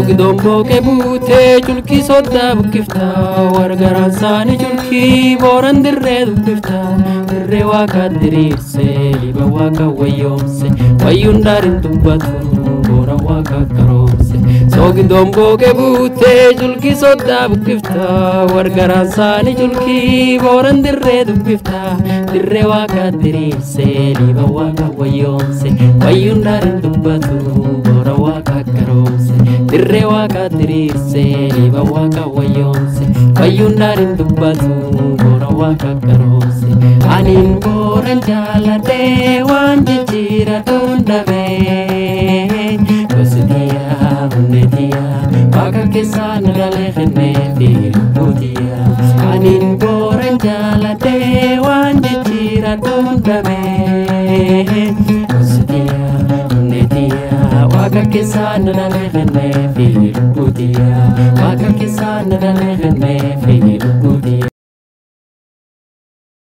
Soogiddoon booqee buutee culkii soddaa buqqiftaa wargaraan saanii culkii booran dirree dubbiftaa dirree waaqa diriirsee liba waaqa wayyoomse wayyuun daariin dubbatu boora waaqa karoomse soogiddoon booqee buutee culkii soddaa buqqiftaa wargaraan saanii culkii booran dirree dubbiftaa dirree waaqa diriirsee liba waaqa wayyoomse wayyuun daariin dubbatu boora waaqa karoomse dirree waaqa diriirsee liba waaqa wayyoomse wayyuun daariin dubbatu boora waaqa karoomse aniin booran jaaladhee waan jijjiiradhuun dhabee gositiyaa hundeetiyaa waaqa keessaa na dhalee kennee fi lubbuutiyaa aniin booran jaaladhee waan jijjiiradhuun dhabee gositiyaa hundeetiyaa waaqa keessaa na dhalee kennee fi lubbuutiyaa waaqa keessaa na dhalee kennee fi lubbuutiyaa.